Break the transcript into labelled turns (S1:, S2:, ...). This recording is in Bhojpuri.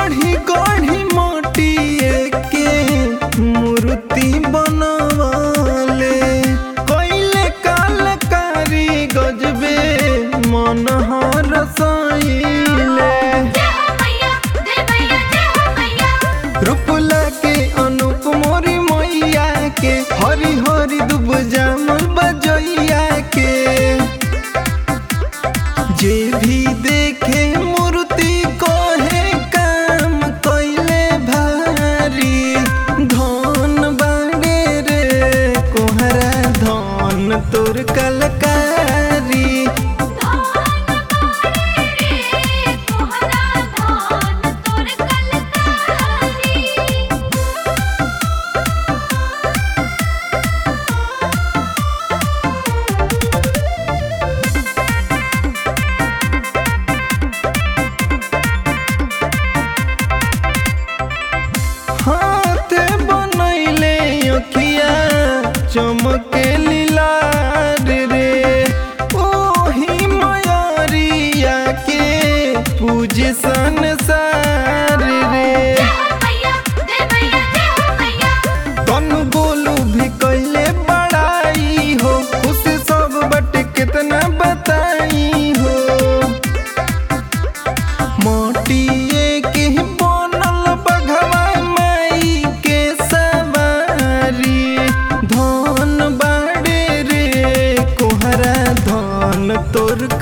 S1: गढ़ी गढ़ी माटिए के मूर्ति बनवाले कैले कलकारी गजबे मन हरसाइले
S2: जय हो मैया जय मैया जय हो मैया
S1: रूपला के अनुप मोरी मैया के हरी हरी दुब जामल बजैया के जे भी देखे मूर्ति कहे काम कैले भारी धन बाड़े रे कोहरा धन तोर कलकारी
S2: धान बाड़े रे कोहरा धान तोर कलकारी
S1: हाथ बनैले अखिया चमके लीलार रे ओही मयरिया के पूजे संसार रे
S2: जय हो मैया जय मैया जय हो मैया
S1: तन बोलू भी कैले बड़ाई हो खुश सब बट कितना बताई हो मोटिए के बनल बघवा माई के सवारी धन बाड़े रे कोहरा धन तोर